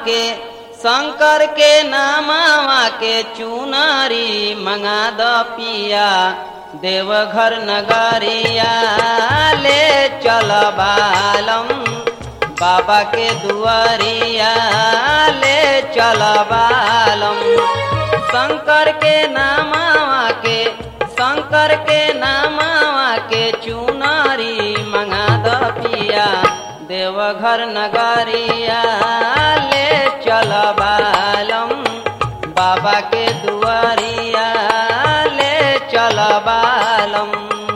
के शंकर के नामावा के चुनरी मंगा द पिया देवघर नगरिया ले चल बालम बाबा के दुआरिया ले चल बालम शंकर के नामावा के शंकर के नामावा के चुनरी मंगा द पिया देवघर नगरिया ले चल बालम बाबा के दुआरिया ले चल बालम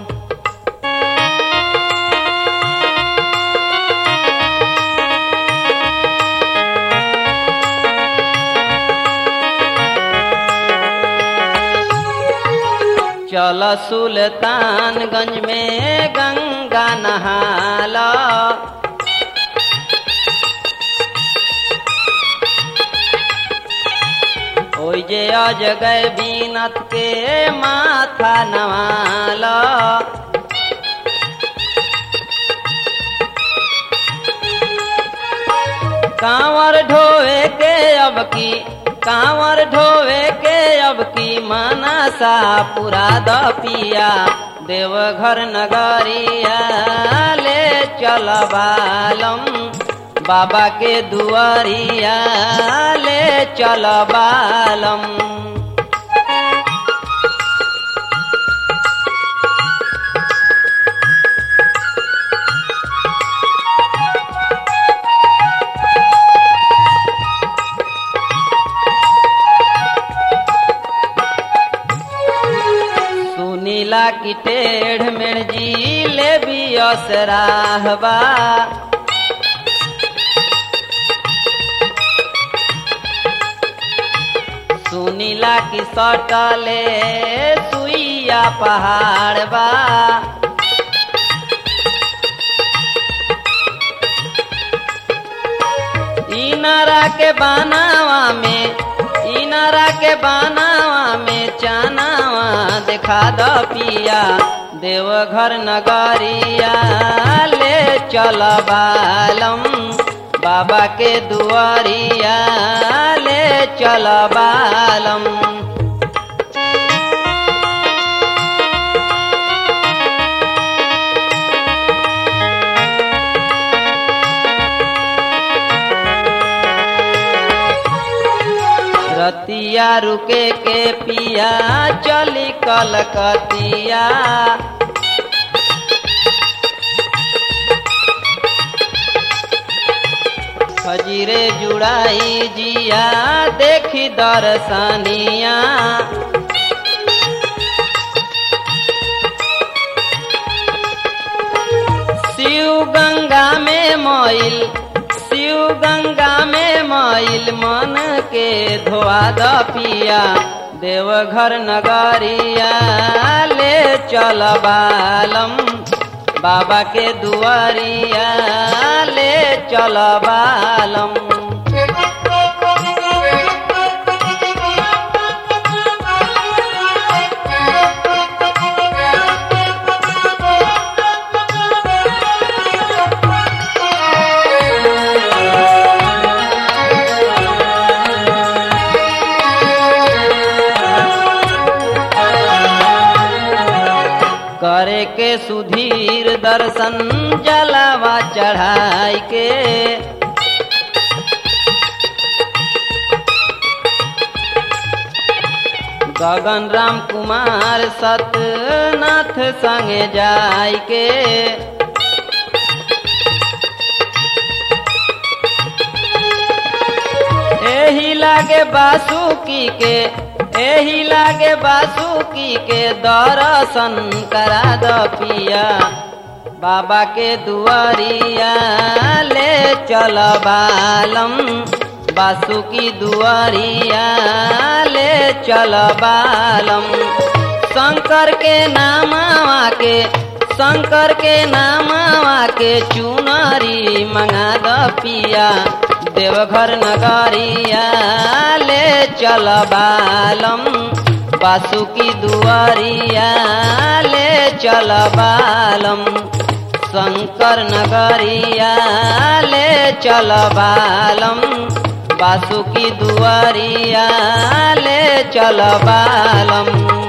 चल सुल्तानगंज में गंगा नहाला ओइ जे अजगय बीनत के माथा नवाला कांवर ढोवे के अब की कांवर ढोवे के अब की मनसा पूरा द पिया देवघर नगरिया ले चल बालम बाबा के दुआरिया ले चल बालम सुनीला की टेढ़ मेढ़ जी ले भी असराहबा सुनीला की सटले सुइया पहाड़ बा इनारा के बनावा में इनारा के बनावा में चनावा देखा द पिया देवघर नगरिया ले चल बालम बाबा के दुआरिया ले चल बालम रतिया रुके के पिया चली कलकतिया खजीरे जुड़ाई जिया देखी दर्शनिया शिव गंगा में मोइल शिव गंगा में मोइल मन के धोआ द पिया देवघर नगरिया ले चल बालम बाबा के दुआरिया ले चल बालम करे के सुधीर दर्शन जलावा चढ़ाई के गगन राम कुमार सतनाथ संगे जाय के एही लागे बासुकी के एही लागे बासुकी के दर्शन करा द पिया बाबा के दुआरिया ले चल बालम बासुकी दुआरिया ले चल बालम शंकर के नामावा के शंकर के नामावा के चुनरी मंगा द पिया देवघर नगरिया ले चल बालम बासुकी दुआरिया ले चल बालम शंकर नगरिया ले चल बालम बासु की दुआरिया ले चल बालम